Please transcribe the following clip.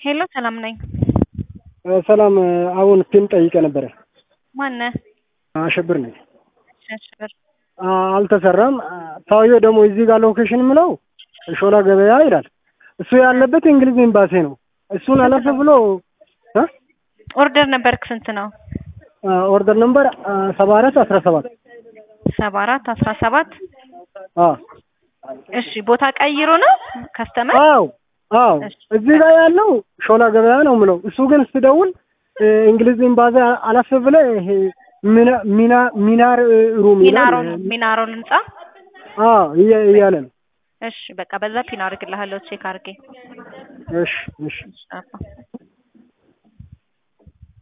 ሄሎ ሰላም ነኝ። ሰላም አሁን ፒን ጠይቀ ነበረ። ማነህ? አሸብር ነኝ። አሸብር አልተሰራም። ሰውየው ደግሞ እዚህ ጋር ሎኬሽን የምለው ሾላ ገበያ ይላል። እሱ ያለበት እንግሊዝ ኤምባሲ ነው። እሱን አለፍ ብሎ እ ኦርደር ነበርክ ስንት ነው? ኦርደር ነምበር ሰባ አራት አስራ ሰባት ሰባ አራት አስራ ሰባት አዎ እሺ ቦታ ቀይሮ ነው ከስተመር? አዎ አዎ እዚህ ጋር ያለው ሾላ ገበያ ነው የምለው። እሱ ግን ስትደውል እንግሊዝ ኤምባሲ አለፍ ብለህ ይሄ ሚና- ሚና ሚናር ሩም ይላል። ሚናሮል ሚናሮል ህንጻ አዎ እያ- እያለ ነው። እሺ በቃ በዛ ፒን አድርግልሃለሁ ቼክ አድርጌ እሺ እሺ አባ